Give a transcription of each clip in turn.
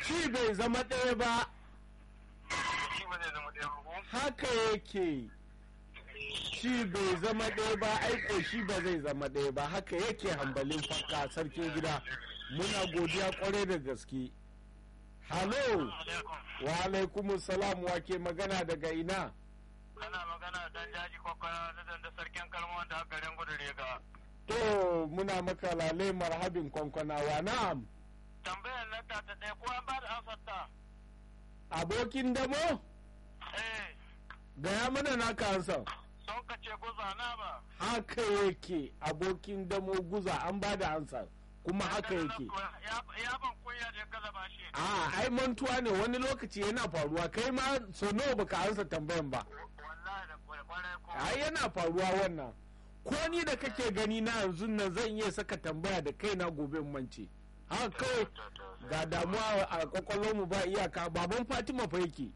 ci bai zama ɗaya ba shi ba zai zama ɗaya ba ko haka yake ci bai zama ɗaya ba aiko shi ba zai zama ɗaya ba haka yake hambalin fakka sarkin gida muna godiya kwarai da gaske halo wa alaikum salam wa ke magana daga ina kana magana dan jaji kwakwara na danda sarkin kalmar da garin gudu rega to muna maka lalai marhabin kwankwanawa na'am tambayar nan ta ta ɗaya ko an ba da amsar ta abokin damo eh gaya mana naka ansa sun ka ce guza na ba haka yake abokin damo guza an ba da ansa kuma haka yake ya ban kunya da ya gaza ba shi a ai mantuwa ne wani lokaci yana faruwa kai ma so nawa baka ansa tambayan ba wallahi da kwarai ko ai yana faruwa wannan ko ni da kake gani na yanzu nan zan iya saka tambaya da kaina gobe in mance haka kawai ga damuwa a kwakwalwarmu ba iyaka baban fatima fa yake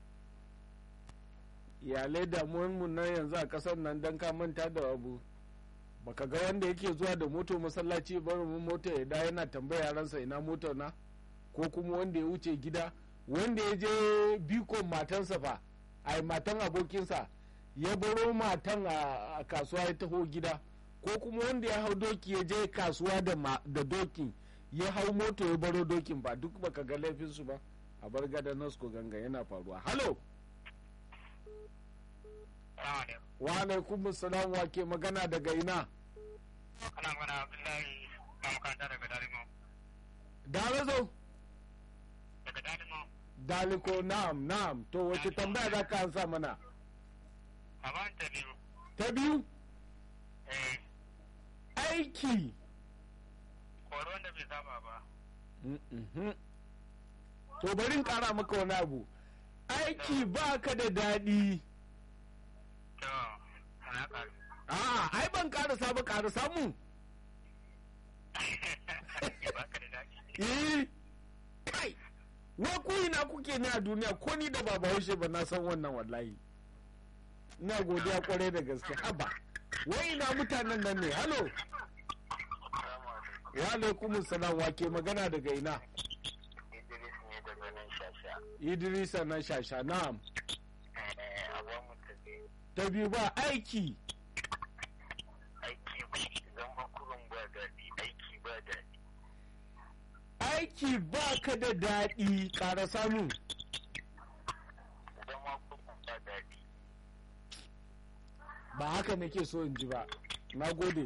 iyalai damuwanmu na yanzu a kasar nan don ka manta da abu baka ga wanda yake zuwa da moto masallaci barin mu mota ya da yana tambaya yaransa ina motar na ko kuma wanda ya wuce gida wanda ya je bikon matansa fa ai matan abokinsa ya baro matan a a kasuwa ya taho gida ko kuma wanda ya hau doki ya je kasuwa da ma- da dokin ya hau moto ya baro dokin ba duk baka ga laifinsu ba a bar gada nasko ganga yana faruwa halo wa alaikum salam wa ke magana daga ina ana magana abdullahi na makaranta daga dalimo darazo daga dalimo daliko na'am na'am to wace tambaya za ka ansa mana a ban ta biyu ta biyu eh aiki koro wanda bai saba ba Mhm. to bari in kara maka wani abu aiki ba ka da daɗi to ana karu a ai ban karasa ba karasa mu ba ka da daɗi eh kai wa ku ina kuke ne a duniya ko ni da ba bahaushe ba na san wannan wallahi ina godiya kwarai da gaske haba wai ina mutanen nan ne halo wa alaikum salam wa ke magana daga ina Idris ne daga nan shasha idrisa na shasha na'am eh abuwan mutane ta biyu ba aiki aiki zama kurun ba daɗi aiki ba daɗi aiki ba ka da daɗi ƙara samu zama kurun ba daɗi ba haka nake so in ji ba na gode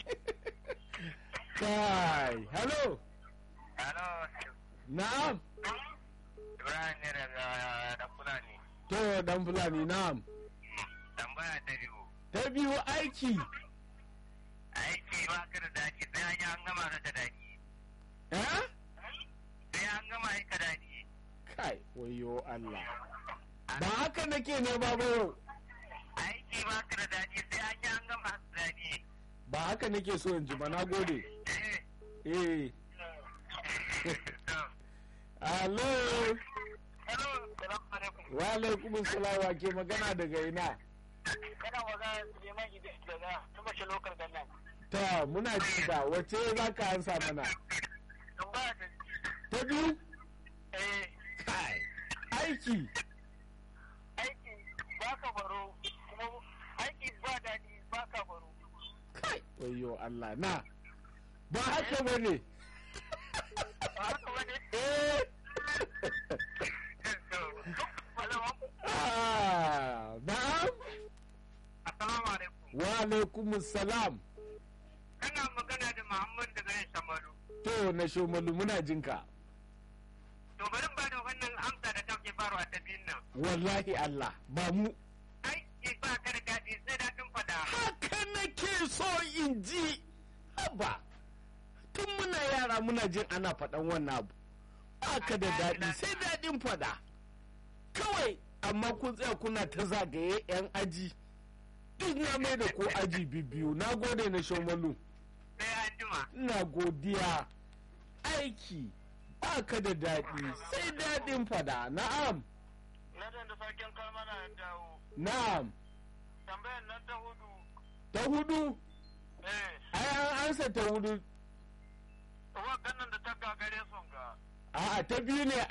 kai hello Hello, na'am Ibrahim ne daga da Fulani. to dan fulani na'am Tambaya ta biyu. ta biyu aiki Aiki ba ka da daɗi sai an yi an gama da daɗi. eh Sai an gama yi ka daɗi. kai wayo Allah ba haka nake ne ba ba yau Aiki ba ka da daɗi sai an yi an gama da daɗi. ba haka nake so in ji ba na gode Eh. eh hello Hello, salamu alaikum. wa alaikum salam wa ke magana daga ina Kana magana Suleiman Idris daga Tumashe Lokal Gannan. ta muna ji ka wace za ka ansa mana Tambaya ta ta biyu eh kai aiki aiki ba ka baro kuma aiki ba daɗi ba ka baro. kai wayo Allah na ba haka ba ne Ba haka ba ne? eh Ah, na'am Assalamu alaikum. wa alaikum salam Kana magana da Muhammad daga nan Shamalu. to na shomalu muna jinka To bari in bada wannan amsa da kake faruwa ta biyun nan. wallahi Allah ba mu Aiki ba ka da daɗi sai daɗin fada. haka nake so in ji haba tun muna yara muna jin ana faɗan wannan abu haka da daɗi sai daɗin faɗa kawai amma kun tsaya kuna ta zagaye 'yan aji duk na mai da ko aji biyu na gode na shomalu Sai an jima. ina godiya aiki baka da daɗi sai daɗin fada na'am Na da sarkin kalmana ya dawo. na'am Tambayar nan ta hudu. ta hudu Eh, ai an ansa ta hudu wa ganin da ta gagare sun ga. a'a ta biyu ne